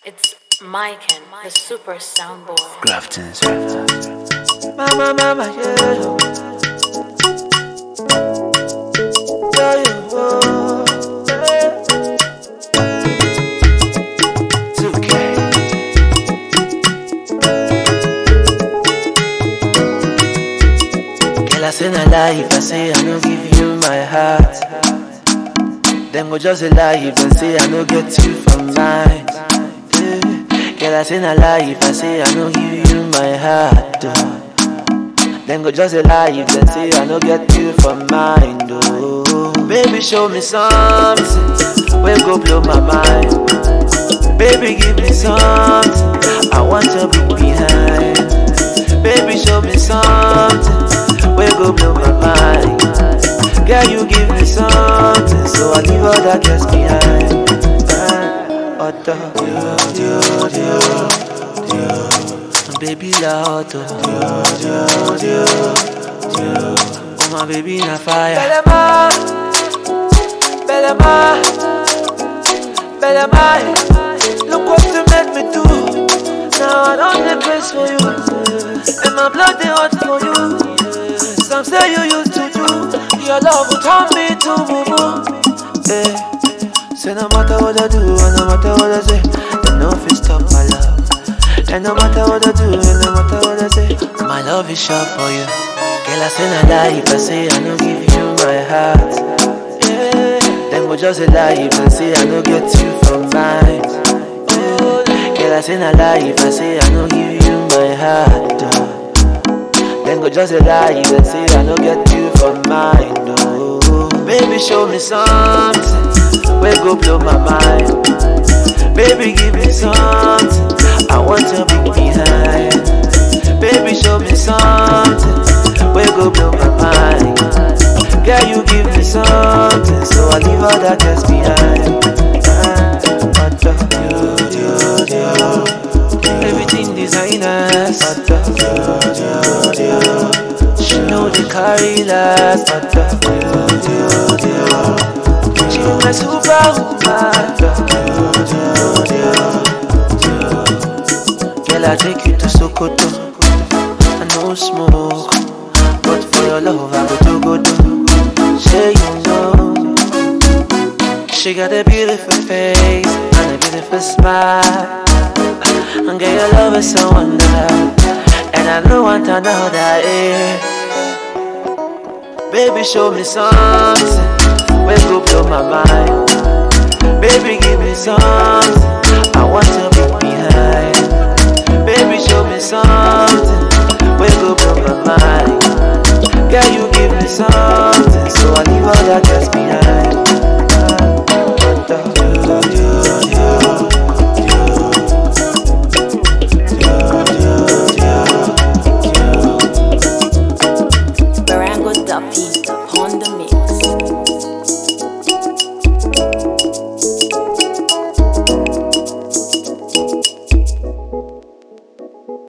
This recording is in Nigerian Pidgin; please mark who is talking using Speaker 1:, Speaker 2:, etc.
Speaker 1: It's Mike and the super soundboard.
Speaker 2: Grafton's
Speaker 3: Mama, mama, yeah. Yeah, yeah, oh, yeah. 2K. Girl, I say not lie if I say I no give you my heart. Them go just a lie if I say I no get you for mine. Yeah. Girl, I say not lie if I say I no give you my heart. Oh. Then go just a lie if they say I no get you for mine. Oh. Baby, show me something. We go blow my mind. Baby, give me something. I want to be behind. Baby, show me something. We go blow my mind. Girl, you give me something, so I leave all that girls behind. Ah, Otto, dio, dio, dio, dio. Baby, la Otto, dio, dio, dio, dio. Oh my baby, na fire. Bellama, Bellama, Bellama. Look what you made me do. Now I don't the best for you, and my blood they hot for you. Some say you used to do. Your love will turn me to boo boo. Eh. Say no matter what I do, and no matter what I say, they no fit stop my love. And no matter what I do, and no matter what I say, my love is sure for you. Girl, I say no lie if I say I no give you my heart. Yeah. Then go just a lie if I say I no get you for mine. Yeah. Girl, I say no lie if I say I no give you my heart. Oh. Then go just a lie if I say I no get you for mine. Oh. Baby, show me something. We go blow my mind. Baby, give me something. I want to be behind. Baby, show me something. We go blow my mind. Girl, you give me something, so I leave all that just behind. Ah, but, uh, you, you, you. Everything designers. But, uh, you, you, you. She know the carry last. But, uh, you, you, you. She my superwoman. Girl, I take you to Sokoto. I no smoke, but for your love, I go to go do. Say you know. She got a beautiful face and a beautiful smile. And girl, your love is so wonderful. And I don't want another, eh. Baby, show me something. We go blow my mind. Baby, give me something. I want to be behind. Baby, show me something. We go blow my mind. Girl, you give me something. So I leave all that just behind.